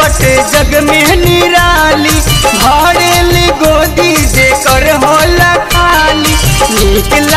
बटे जग में निराली भरेली गोदी जेकर होला खाली नीक ला-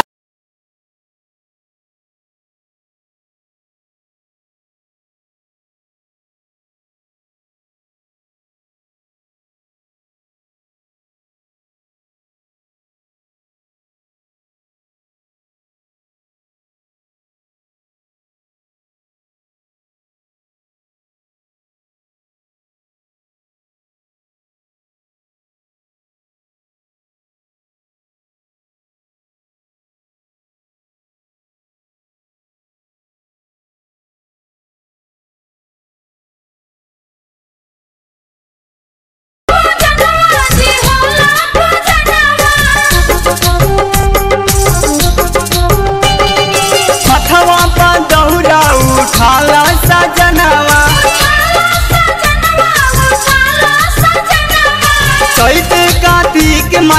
मथवा पर दौरा उठाला सजनवा चैत कार्तिक मा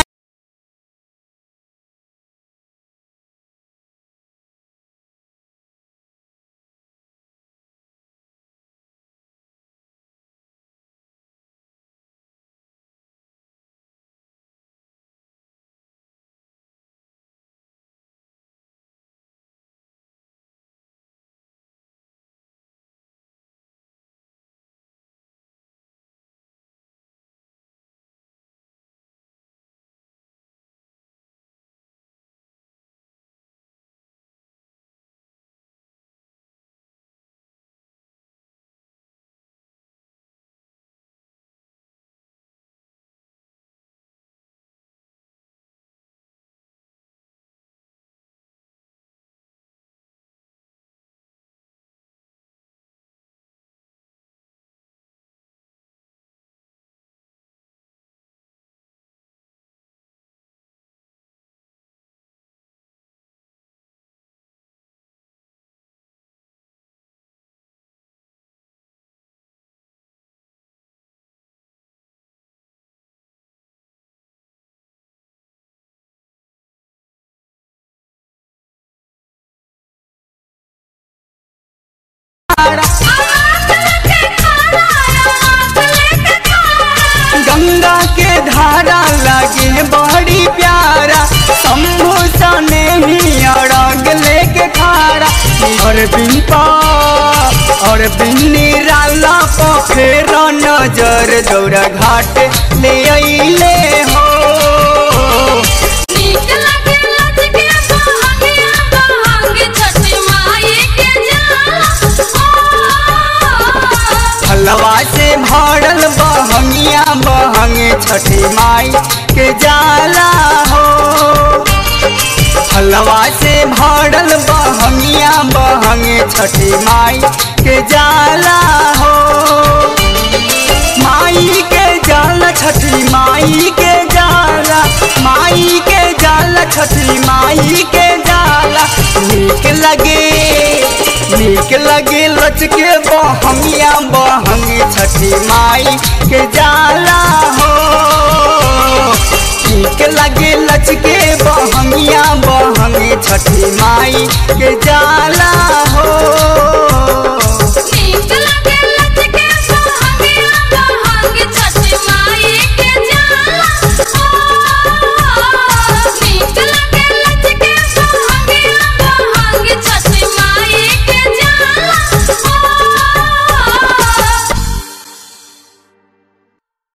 गंगा के धारा लगे बड़ी प्यारा शंभु सने ही अड़ग लेके खारा और बिंपा और बिन्नी राला पखेर नजर दौरा घाट ले अइले हो फलवा से भरल बहंगिया बहंगे छठी माई के जाला हो फलवा से भरल बहंगिया बहंगे छठी माई के जाला हो माई के जाला छठी माई के जाला माई के जाला छठी माई के जाला नीक लगे नीक लगे लचके बहंगिया बहंगी छठी माई के जाला हो नीक लगे लचके बहंगिया बहंगी छठी माई के जाला हो